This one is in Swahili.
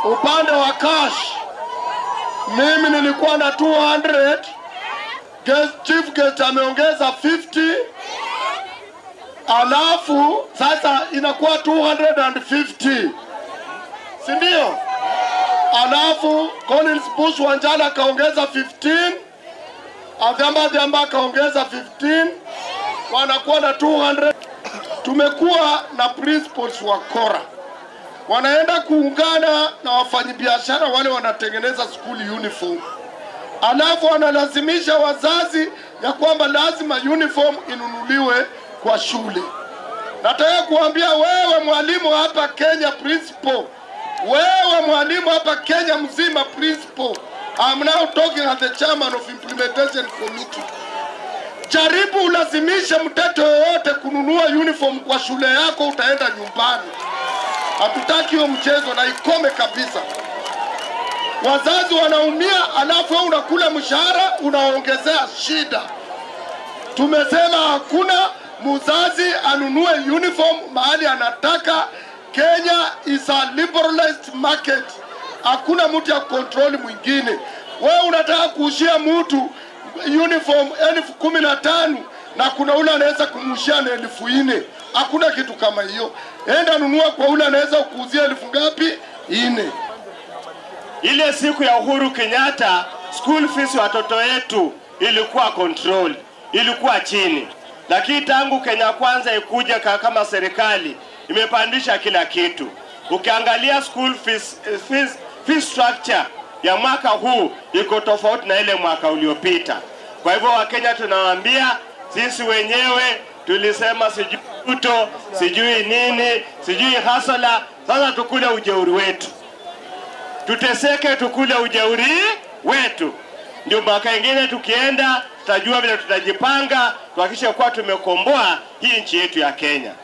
upande wa cash mimi nilikuwa na 200 guest, chief guest ameongeza 50 alafu sasa inakuwa 250 si ndio? Alafu Collins Bush Wanjala akaongeza 15 Adhamba Adhamba akaongeza 15 wanakuwa na 200. Tumekuwa na principals wa Kora wanaenda kuungana na wafanyabiashara wale wanatengeneza school uniform, alafu wanalazimisha wazazi ya kwamba lazima uniform inunuliwe kwa shule. Nataka kuambia wewe mwalimu hapa Kenya principal, wewe mwalimu hapa Kenya mzima principal, I'm now talking as the chairman of implementation committee. Jaribu ulazimishe mtoto yoyote kununua uniform kwa shule yako, utaenda nyumbani. Hatutaki hiyo mchezo na ikome kabisa. Wazazi wanaumia, alafu wewe unakula mshahara unaongezea shida. Tumesema hakuna mzazi anunue uniform mahali anataka. Kenya is a liberalized market, hakuna mtu ya kontroli mwingine. Wewe unataka kuushia mtu uniform elfu kumi na tano na kuna ule anaweza kumuushia na elfu nne. Hakuna kitu kama hiyo. Enda nunua kwa ule anaweza kuuzia elfu ngapi? Nne. Ile siku ya Uhuru Kenyatta, school fees watoto wetu ilikuwa control, ilikuwa chini, lakini tangu Kenya Kwanza ikuja ka- kama serikali imepandisha kila kitu. Ukiangalia school fees, eh, fees, fees structure ya mwaka huu iko tofauti na ile mwaka uliopita. Kwa hivyo Wakenya tunawaambia sisi wenyewe tulisema sijui Ruto, sijui nini, sijui hasala. Sasa tukule ujeuri wetu tuteseke tukule ujeuri wetu, ndio mwaka ingine tukienda tutajua vile tutajipanga tuhakikishe kuwa tumekomboa hii nchi yetu ya Kenya.